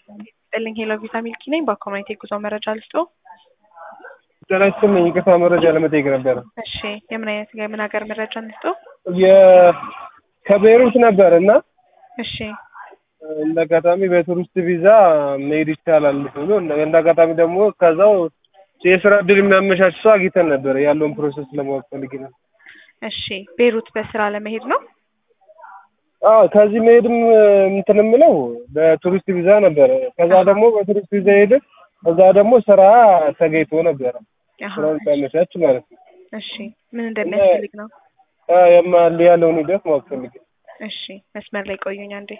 ይስጥልኝ ሄሎ ቪዛ ሚልኪ ነኝ። በኮሚኒቲ ጉዞ መረጃ ልስጦ። ጤና ይስጥልኝ ይቅርታ መረጃ ለመጠየቅ ነበረ። እሺ የምን አይነት የምን ሀገር መረጃ እንስጦ? የ- ከቤይሩት ነበር እና እሺ እንደ አጋጣሚ በቱሪስት ቪዛ መሄድ ይቻላል ብሎ እንደ አጋጣሚ ደግሞ ከዛው የስራ እድል የሚያመቻች ሰው አግኝተን ነበር። ያለውን ፕሮሰስ ለማወቅ ፈልጌ ነው። እሺ ቤይሩት በስራ ለመሄድ ነው። አዎ ከዚህ መሄድም እንትን የምለው በቱሪስት ቪዛ ነበረ። ከዛ ደግሞ በቱሪስት ቪዛ ሄደ እዛ ደግሞ ስራ ተገኝቶ ነበረ። አሃ፣ ስራውን ሲያመቻች ማለት ነው። እሺ ምን እንደሚያስፈልግ ነው። አዎ የማል ያለውን ሂደት ማወቅ ፈልጌ እሺ መስመር ላይ ቆዩኝ አንዴ።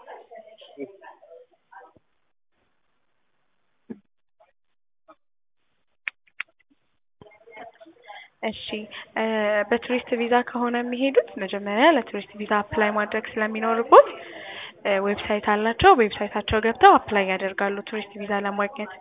እሺ እ በቱሪስት ቪዛ ከሆነ የሚሄዱት መጀመሪያ ለቱሪስት ቪዛ አፕላይ ማድረግ ስለሚኖርቦት እ ዌብሳይት አላቸው። ዌብሳይታቸው ገብተው አፕላይ ያደርጋሉ ቱሪስት ቪዛ ለማግኘት።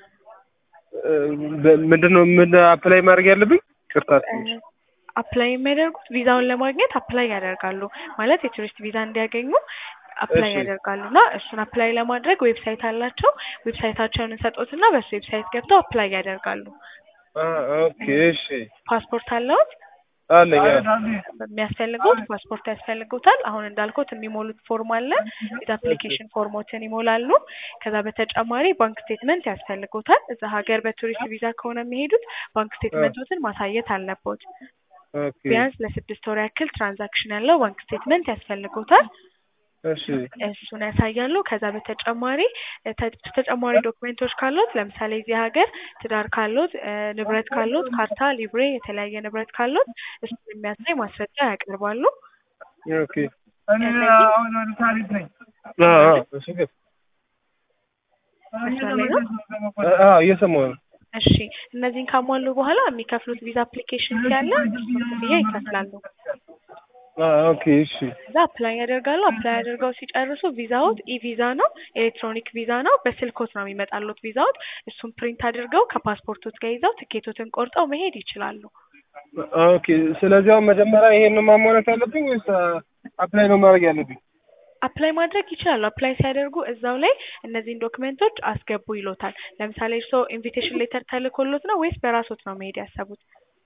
ምንድን ነው ምን አፕላይ ማድረግ ያለብኝ? ቅርታ እ አፕላይ የሚያደርጉት ቪዛውን ለማግኘት አፕላይ ያደርጋሉ ማለት የቱሪስት ቪዛ እንዲያገኙ አፕላይ እሺ። ያደርጋሉ እና እሱን አፕላይ ለማድረግ ዌብሳይት አላቸው። ዌብሳይታቸውን እንሰጦትና በሱ ዌብሳይት ገብተው አፕላይ ያደርጋሉ። ኦኬ እሺ ፓስፖርት አለዎት? አለኝ። አዎ። የሚያስፈልጉት ፓስፖርት ያስፈልጉታል። አሁን እንዳልኩት የሚሞሉት ፎርም አለ። ቪዛ አፕሊኬሽን ፎርሞትን ይሞላሉ። ከዛ በተጨማሪ ባንክ ስቴትመንት ያስፈልጉታል። እዛ ሀገር በቱሪስት ቪዛ ከሆነ የሚሄዱት ባንክ ስቴትመንቶትን ማሳየት አለቦት። ኦኬ ቢያንስ ለስድስት ወር ያክል ትራንዛክሽን ያለው ባንክ ስቴትመንት ያስፈልጉታል። እሺ እሱን ያሳያሉ። ከዛ በተጨማሪ እ ተ- ተጨማሪ ዶክሜንቶች ካሉት ለምሳሌ እዚህ ሀገር ትዳር ካሉት እ ንብረት ካሉት ካርታ፣ ሊብሬ የተለያየ ንብረት ካሉት እሱን የሚያሳይ ማስረጃ ያቀርባሉ። ኦኬ እነዚህ አዎ አዎ እሺ ግን መስመር ላይ ነው። አዎ እየሰማሁ ነው። እሺ እነዚህን ካሟሉ በኋላ የሚከፍሉት ቪዛ አፕሊኬሽን ያለ እሱን ክፍያ ይከፍላሉ። አዎ ኦኬ እሺ ከዛ አፕላይ ያደርጋሉ። አፕላይ አድርገው ሲጨርሱ ቪዛዎት ኢ ቪዛ ነው፣ ኤሌክትሮኒክ ቪዛ ነው። በስልኮት ነው የሚመጣሉት ቪዛዎት። እሱን ፕሪንት አድርገው ከፓስፖርቶት ጋር ይዘው ትኬቶትን ቆርጠው መሄድ ይችላሉ። ኦኬ ስለዚህ አሁን መጀመሪያ ይሄን ማሟላት ያለብኝ ወይስ አፕላይ ነው ማድረግ ያለብኝ? አፕላይ ማድረግ ይችላሉ። አፕላይ ሲያደርጉ እዛው ላይ እነዚህን ዶክመንቶች አስገቡ ይሎታል። ለምሳሌ እርስዎ ኢንቪቴሽን ሌተር ተልኮሎት ነው ወይስ በራሶት ነው መሄድ ያሰቡት?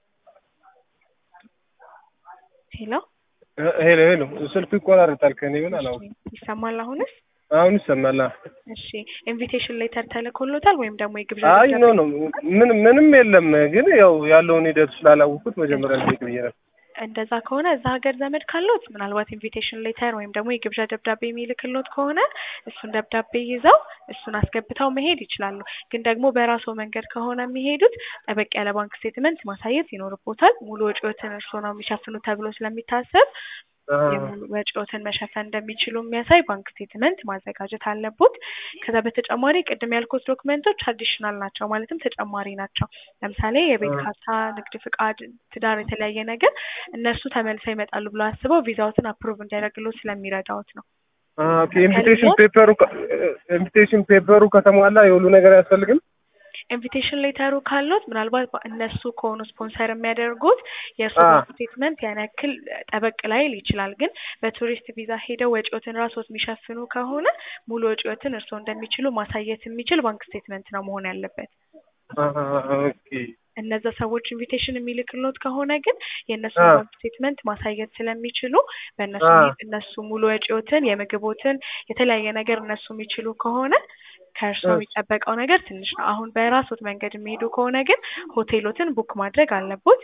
ሄሎ ሄ- ሄሎ ሄሎ ስልኩ ይቆራረጣል ከኔ ምን አላውቅም። ይሰማል አሁንስ? አሁን ይሰማል። አዎ። እሺ ኢንቪቴሽን ሌተር ተልኮሎታል ወይም ደግሞ የግብዣ አይ ኖ ደብዳቤ? ኖ ምን ምንም የለም ግን ያው ያለውን ሂደት ስላላወኩት መጀመሪያ ልጠይቅ ብዬ ነው። እንደዛ ከሆነ እዛ ሀገር ዘመድ ካሎት ምናልባት ኢንቪቴሽን ሌተር ወይም ደግሞ የግብዣ ደብዳቤ የሚልክሎት ከሆነ እሱን ደብዳቤ ይዘው እሱን አስገብተው መሄድ ይችላሉ። ግን ደግሞ በራስዎ መንገድ ከሆነ የሚሄዱት ጠበቅ ያለ ባንክ ስቴትመንት ማሳየት ይኖርቦታል። ሙሉ ወጪዎትን እርስዎ ነው የሚሸፍኑ ተብሎ ስለሚታሰብ የሙሉ ወጪዎትን መሸፈን እንደሚችሉ የሚያሳይ ባንክ ስቴትመንት ማዘጋጀት አለቦት። ከዛ በተጨማሪ ቅድም ያልኩት ዶክመንቶች አዲሽናል ናቸው፣ ማለትም ተጨማሪ ናቸው። ለምሳሌ የቤት አ- ካርታ፣ ንግድ ፍቃድ፣ ትዳር፣ የተለያየ ነገር እነሱ ተመልሰው ይመጣሉ ብሎ አስበው ቪዛዎትን አፕሩቭ እንዲያደርግሎት ስለሚረዳዎት ነው። ኦኬ ኢንቪቴሽን ፔፐሩ ኢንቪቴሽን ፔፐሩ ከተሟላ የሁሉ ነገር አያስፈልግም? ኢንቪቴሽን ሌተሩ ካሎት ምናልባት በ- እነሱ ከሆኑ ስፖንሰር የሚያደርጉት የእርሱ አ- ባንክ ስቴትመንት ያን ያክል ጠበቅ ላይል ይችላል። ግን በቱሪስት ቪዛ ሄደው ወጪዎትን ራስዎት የሚሸፍኑ ከሆነ ሙሉ ወጪዎትን እርስዎ እንደሚችሉ ማሳየት የሚችል ባንክ ስቴትመንት ነው መሆን ያለበት። አሀ፣ ኦኬ እነዛ ሰዎች ኢንቪቴሽን የሚልክሎት ከሆነ ግን የእነሱ አ- ባንክ ስቴትመንት ማሳየት ስለሚችሉ በእነሱ አ- ሚ- እነሱ ሙሉ ወጪዎትን የምግቦትን የተለያየ ነገር እነሱ የሚችሉ ከሆነ ከእርሶ እሺ። የሚጠበቀው ነገር ትንሽ ነው። አሁን በራሶት መንገድ የሚሄዱ ከሆነ ግን ሆቴሎትን ቡክ ማድረግ አለቦት።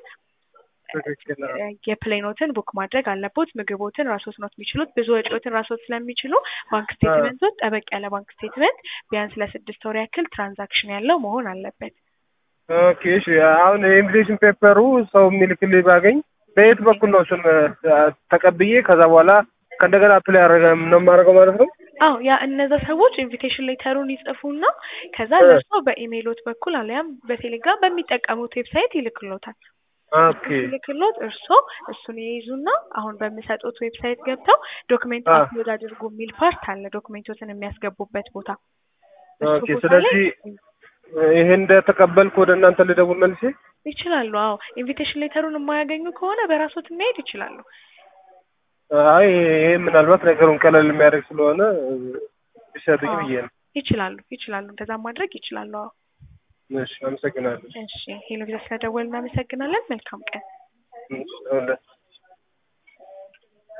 ትክክል ነው። የፕሌኖትን ቡክ ማድረግ አለቦት። ምግቦትን ራሶት ነው የሚችሉት። ብዙ ወጪዎትን ራሶት ስለሚችሉ ባንክ ስቴትመንቶች ጠበቅ ያለ ባንክ ስቴትመንት ቢያንስ ለስድስት ወር ያክል ትራንዛክሽን ያለው መሆን አለበት። ኦኬ እሺ። አሁን የኢንቪቴሽን ፔፐሩ ሰው የሚልክልኝ ባገኝ በየት በኩል ነው እሱን አ፣ ተቀብዬ ከዛ በኋላ ከእንደገና አፕላይ ያደረገ ነው የማደርገው ማለት ነው? አዎ ያ እነዛ ሰዎች ኢንቪቴሽን ሌተሩን ይጽፉና ከዛ እ። ለእርሶ በኢሜይሎት በኩል አሊያም በቴሌግራም በሚጠቀሙት ዌብሳይት ይልክሎታል። ኦኬ ሲልክሎት እርሶ እሱን ይይዙና አሁን በሚሰጡት ዌብሳይት ገብተው ዶክሜንት አ። አፕሎድ አድርጉ የሚል ፓርት አለ፣ ዶክሜንቶትን የሚያስገቡበት ቦታ። እሱ ኦኬ። ቦታ ላይ ስለዚህ ይሄን እንደተቀበልኩ ወደ እናንተ ልደውል መልሼ? ይችላሉ። አዎ ኢንቪቴሽን ሌተሩን የማያገኙ ከሆነ በራሶት መሄድ ይችላሉ። አይ ይሄ ምናልባት ነገሩን ቀለል የሚያደርግ ስለሆነ ቢሰጡኝ ብዬ ነው። ይችላሉ ይችላሉ እንደዛ ማድረግ ይችላሉ። አዎ እሺ አመሰግናለሁ። እሺ ሄሎ ቪዛ ስለደወልን እናመሰግናለን። መልካም ቀን። እሺ፣ አሁን